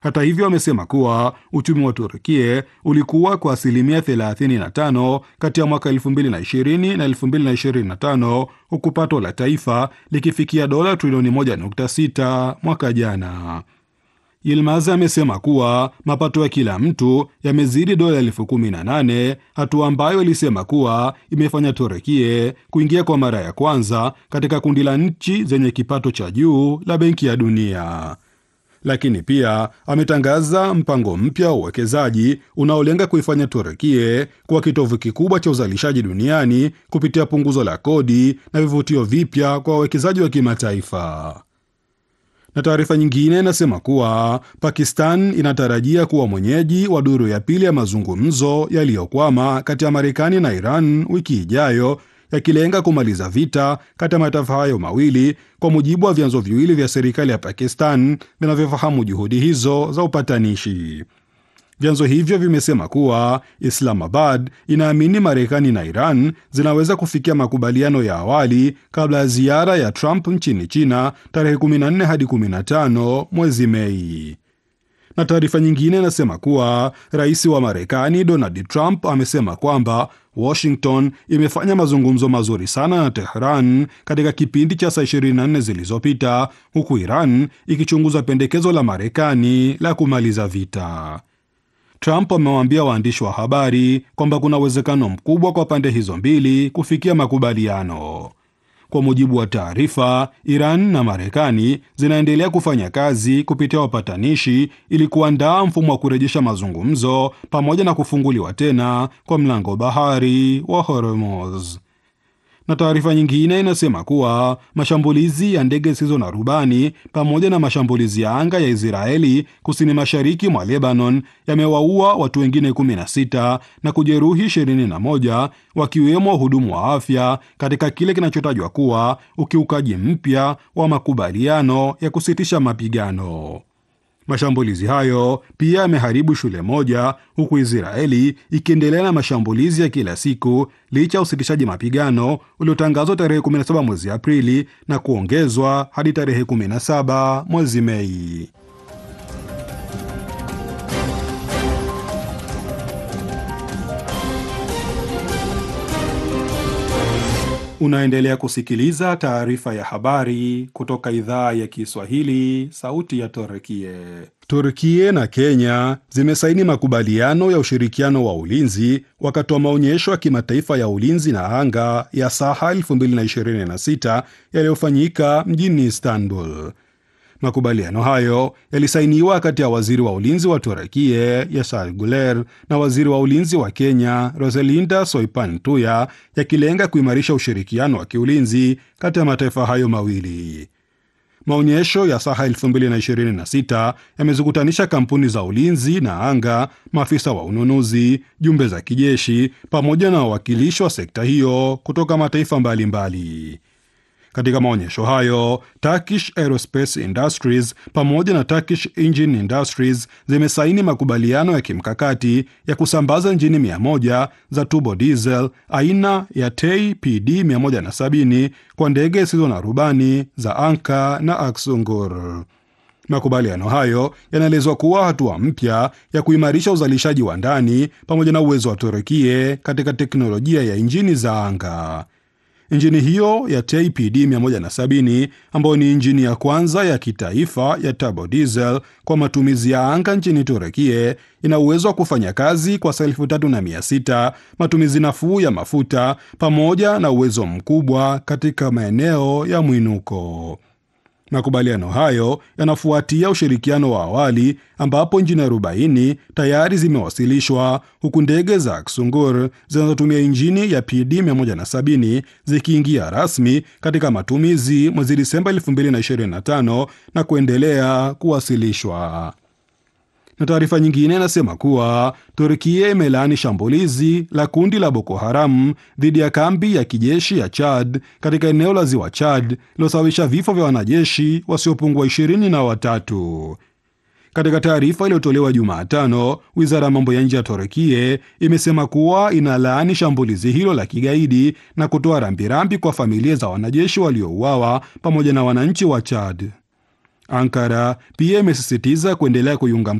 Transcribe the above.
Hata hivyo, amesema kuwa uchumi wa Turkia ulikuwa kwa asilimia 35 kati ya mwaka 2020 na 2025 huku pato la taifa likifikia dola trilioni 1.6 mwaka jana. Yilmaz amesema kuwa mapato ya kila mtu yamezidi dola elfu kumi na nane, hatua ambayo ilisema kuwa imefanya Turekie kuingia kwa mara ya kwanza katika kundi la nchi zenye kipato cha juu la Benki ya Dunia. Lakini pia ametangaza mpango mpya wa uwekezaji unaolenga kuifanya Turekie kuwa kitovu kikubwa cha uzalishaji duniani kupitia punguzo la kodi na vivutio vipya kwa wawekezaji wa kimataifa na taarifa nyingine inasema kuwa Pakistan inatarajia kuwa mwenyeji wa duru ya pili ya mazungumzo yaliyokwama kati ya Marekani na Iran wiki ijayo, yakilenga kumaliza vita kati ya mataifa hayo mawili, kwa mujibu wa vyanzo viwili vya serikali ya Pakistan vinavyofahamu juhudi hizo za upatanishi. Vyanzo hivyo vimesema kuwa Islamabad inaamini Marekani na Iran zinaweza kufikia makubaliano ya awali kabla ya ziara ya Trump nchini China tarehe 14 hadi 15 mwezi Mei. Na taarifa nyingine inasema kuwa rais wa Marekani Donald Trump amesema kwamba Washington imefanya mazungumzo mazuri sana na Tehran katika kipindi cha saa 24 zilizopita, huku Iran ikichunguza pendekezo la Marekani la kumaliza vita. Trump amewaambia waandishi wa habari kwamba kuna uwezekano mkubwa kwa pande hizo mbili kufikia makubaliano. Kwa mujibu wa taarifa, Iran na Marekani zinaendelea kufanya kazi kupitia wapatanishi ili kuandaa mfumo wa kurejesha mazungumzo pamoja na kufunguliwa tena kwa mlango bahari wa Hormuz na taarifa nyingine inasema kuwa mashambulizi ya ndege zisizo na rubani pamoja na mashambulizi ya anga ya Israeli kusini mashariki mwa Lebanon yamewaua watu wengine 16 na kujeruhi 21 wakiwemo wahudumu wa afya katika kile kinachotajwa kuwa ukiukaji mpya wa makubaliano ya kusitisha mapigano. Mashambulizi hayo pia yameharibu shule moja huku Israeli ikiendelea na mashambulizi ya kila siku licha ya usitishaji mapigano uliotangazwa tarehe 17 mwezi Aprili na kuongezwa hadi tarehe 17 mwezi Mei. Unaendelea kusikiliza taarifa ya habari kutoka idhaa ya Kiswahili, sauti ya Turkie. Turkie na Kenya zimesaini makubaliano ya ushirikiano wa ulinzi wakati wa maonyesho ya kimataifa ya ulinzi na anga ya Saha 2026 yaliyofanyika mjini Istanbul. Makubaliano hayo yalisainiwa kati ya waziri wa ulinzi wa Turekie Yasar Guler na waziri wa ulinzi wa Kenya Roselinda Soipan Tuya, yakilenga kuimarisha ushirikiano wa kiulinzi kati ya mataifa hayo mawili. Maonyesho ya Saha 2026 yamezikutanisha kampuni za ulinzi na anga, maafisa wa ununuzi, jumbe za kijeshi pamoja na wawakilishi wa sekta hiyo kutoka mataifa mbalimbali mbali. Katika maonyesho hayo Turkish Aerospace Industries pamoja na Turkish Engine Industries zimesaini makubaliano ya kimkakati ya kusambaza injini 100 za turbo diesel aina ya TEI PD 170 kwa ndege zisizo na rubani za Anka na Aksungur. Makubaliano hayo yanaelezwa kuwa hatua mpya ya kuimarisha uzalishaji wa ndani pamoja na uwezo wa Turukie katika teknolojia ya injini za anga. Injini hiyo ya TPD 170 ambayo ni injini ya kwanza ya kitaifa ya turbo diesel kwa matumizi ya anga nchini Turekie ina uwezo wa kufanya kazi kwa saa elfu tatu na mia sita, matumizi nafuu ya mafuta pamoja na uwezo mkubwa katika maeneo ya mwinuko. Makubaliano hayo yanafuatia ushirikiano wa awali ambapo injini 40 tayari zimewasilishwa huku ndege za Aksungur zinazotumia injini ya PD 170 zikiingia rasmi katika matumizi mwezi Disemba 2025 na kuendelea kuwasilishwa. Na taarifa nyingine inasema kuwa Turkia imelaani shambulizi la kundi la Boko Haram dhidi ya kambi ya kijeshi ya Chad katika eneo la ziwa Chad lilosababisha vifo vya wanajeshi wasiopungua ishirini na watatu. Katika taarifa iliyotolewa Jumatano, wizara ya mambo ya nje ya Turkia imesema kuwa inalaani shambulizi hilo la kigaidi na kutoa rambirambi kwa familia za wanajeshi waliouawa pamoja na wananchi wa Chad. Ankara pia imesisitiza kuendelea kuiunga